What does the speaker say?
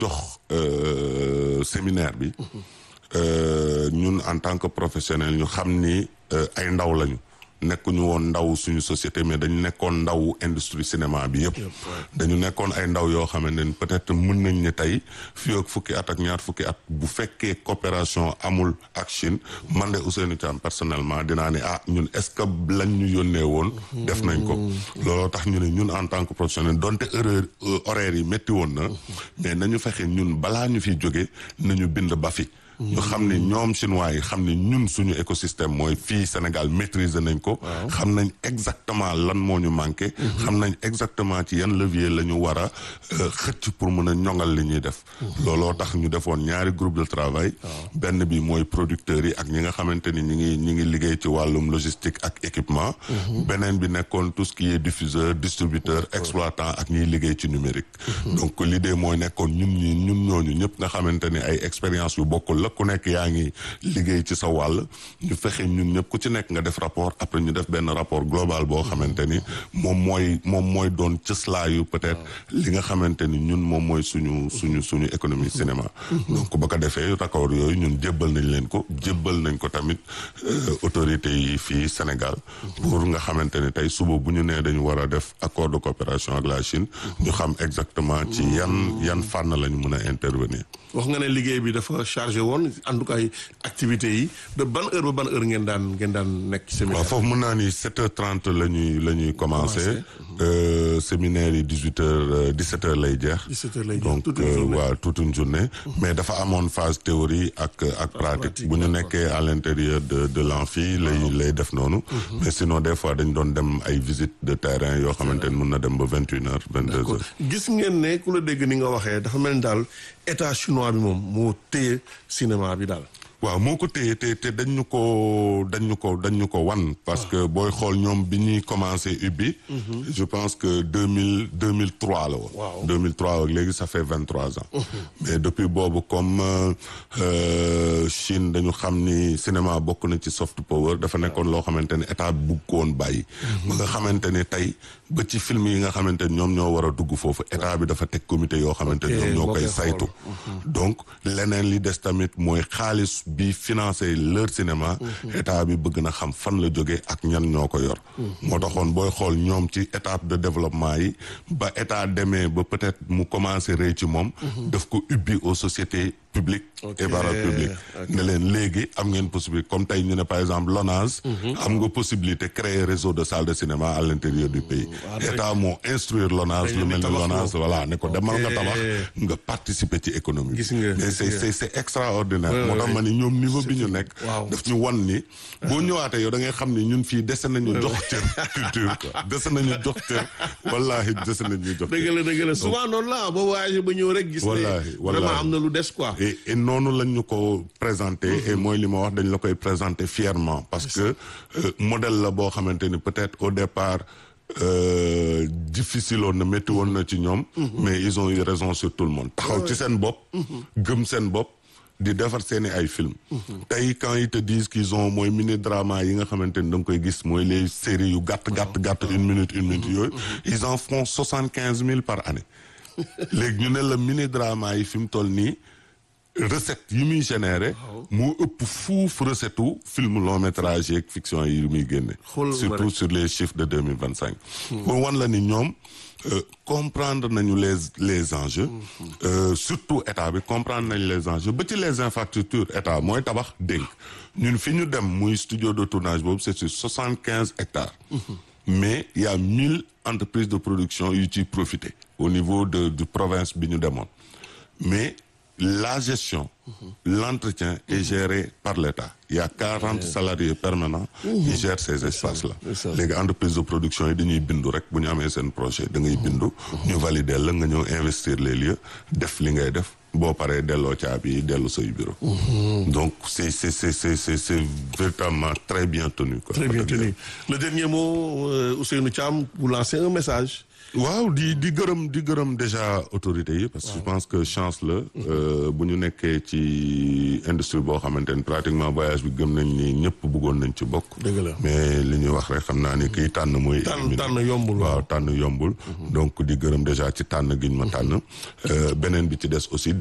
jox séminaire bi ñun en tant que professionnel ñu xam ni ay ndaw lañu nekkuñu woon ndaw suñu société mais dañu nekkoon ndaw industrie cinéma bi yëpp dañu nekkoon ay ndaw yoo xamante ne peut-être mën nañ ne tey fii ak fukki at ak ñaar fukki at bu fekkee coopération amul ak Chine man de Ousseynou Thiam personnellement dinaa ne ah ñun est-ce que lañ ñu yónnee woon def nañ ko looloo tax ñu ne ñun en tant que professionnel donte erreur horaire yi métti woon na mais nañu fexe ñun balaa ñu fiy jóge nañu bind ba fi ñu xam ne ñoom chinois yi xam ne ñun suñu écosystème mooy fii Sénégal maîtriser nañ ko xam nañ exactement lan moo ñu manqué xam nañ exactement ci yan levier la ñu war a xëcc pour mën a ñoŋal li ñuy def looloo tax ñu defoon ñaari groupe de travail benn bi mooy producteurs yi ak ñi nga xamante ni ñi ngi ñi ngi liggéey ci wàllum logistique ak équipement beneen bi nekkoon tout ce qui est diffuseur distributeur exploitant ak ñiy liggéey ci numérique donc l'idée mooy nekkoon ñun ñi ñun ñooñu ñëpp nga xamante ni ay expérience yu bokkul la ku nekk yaa ngi liggéey ci sa wàll ñu fexe ñun ñëpp ku ci nekk nga def rapport après ñu def benn rapport global boo xamante ni moom mooy moom mooy doon cëslaayu peut-être li nga xamante ni ñun moom mooy suñu suñu suñu économie cinéma donc ba ko defee rapport yooyu ñun jébbal nañ leen ko jébbal nañ ko tamit autorités yi fii Sénégal pour nga xamante ni tey suba bu ñu nee dañu war a def accord de coopération ak la Chine ñu xam exactement ci yan yan fànn lañu mën a intervenir wax nga ne liggéey bi dafa chargé woon en tout cas activités yi de ban heure ba ban heure ngeen daan ngeen daan nekk séminaire waaw foofu mën naa ni sept heures trente la ñuy la ñuy commencé séminaire yi dix huit heures dix sept heures lay jeex dix-sept heures lay jeex donc waaw toute une journée mais dafa amoon phase théorie ak ak pratique bu ñu nekkee à l'intérieur de de l'amphi lay lay def noonu mais sinon des fois dañ doon dem ay visite de terrain yoo xamante ni mën na dem ba vingt une heures vingt deux heures gis ngeen ne ku la dégg ni nga waxee dafa mel ni daal état chinois bi moom moo téye cinéma bi daal waaw moo ko téye te te dañ ñu ko dañ ñu ko dañ ñu ko wan parce que booy xool ñoom bi ñuy commencé ubbi je pense que deux mille deux mille trois la woon Waaw. deux mille trois ak léegi ça fait vingt trois ans mais depuis boobu comme euh, Chine dañu xam ni cinéma bokk na ci soft power dafa nekkoon loo xamante ni état bugg ko woon bàyyi ba nga xamante ni tey ba ci film yi nga xamante ni ñoom ñoo war a dugg foofu état bi dafa teg comité yoo xamante ni Ok, ñoom ñoo boo koy koy xool. saytu donc leneen li des tamit mooy xaalis bi financé leur cinéma état bi bëgg na xam fan la jóge ak ñan ñoo ko yor moo taxoon booy xool ñoom ci étape de développement yi ba état demee ba peut-être mu commencé rëy ci moom daf ko ubbi aux sociétés publiques et parapubliques ne leen léegi am ngeen possibilité comme tey ñu ne par exemple LONASE am nga possibilité créer réseau de salles de cinéma à l'intérieur du pays état moo instruire LONASE lu mel ni LONASE voilà ne ko demal nga tabax nga participer ci économie Gis nga, mais gis c'est nga. c'est c'est extraordinaire Ouais, moo tax ouais. ma ni ñoom niveau bi ñu nekk waaw. daf ñu wan ni boo ñëwaatee yow da ngay xam ni ñun fii dese nañu jox cër culture quoi dese nañu jox cër wallaahi dese nañu jox dëgg cër la dëgg la souvent noonu la boo voyagé ba ñëw rek gis Wallaahi, ne wallaahi. vraiment am na lu des quoi et et noonu lañ ñu ko présenté et mooy li ma wax dañ la koy présenté fièrement parce que euh, modèle la boo xamante ni peut-être au départ euh, difficile woon na métti woon na ci ñoom mais ils ont eu raison sur tout le monde taxaw ci seen bopp gëm seen bopp di defar seeni ay film tey quand ils te disent qu'ils ont mooy mini drama yi nga xamante ni da nga koy gis mooy les séries yu gàtt gàtt gàtt une minute une minute yooyu ils en font soixante quinze mille par année léegi ñu ne la mini drama yi fi mu toll nii recette yi muy généré moo ëpp fuuf recette u film long métrage yeeg fiction yi muy génne Xoolal ma surtout rek. sur les chiffres de deux mille vingt cinq pour wan la ni ñoom euh, comprendre nañu les les enjeux euh, surtout état bi comprendre nañu les enjeux ba ci les infrastructures état mooy tabax dénk ñun fi ñu dem muy studio de tournage boobu c'est sur soixante quinze hectares mais il y a mille entreprises de production yu ciy profité au niveau de du province bi ñu demoon mais la gestion l'entretien est géré par l'État il y a quarante salariés permanents qui gèrent ces espaces là ndeysaan. léegi entreprise de production yi dañuy bindu rek bu ñu amee seen projet da ngay bindu ñu valider la nga ñëw investir les lieux def li ngay def boo paree delloo caabi dellu say bureau. donc c'est c'est c'est c'est c'est c'est véritablement très bien tenu quoi. très bien tenu le dernier mot euh, Ousseynou Thiam vous lancez un message. waaw di di gërëm di gërëm déjà autorités yi parce que je pense que chance la bu ñu nekkee ci industrie boo xamante ni pratiquement voyage bi gëm nañ ni ñëpp bëggoon nañ ci bokk dëgg la mais li ñuy wax rek xam naa ni kiy tànn mooy tànn tànn yombul waaw tànn yombul donc di gërëm déjà ci tànn giñ ma tànn beneen bi ci des aussi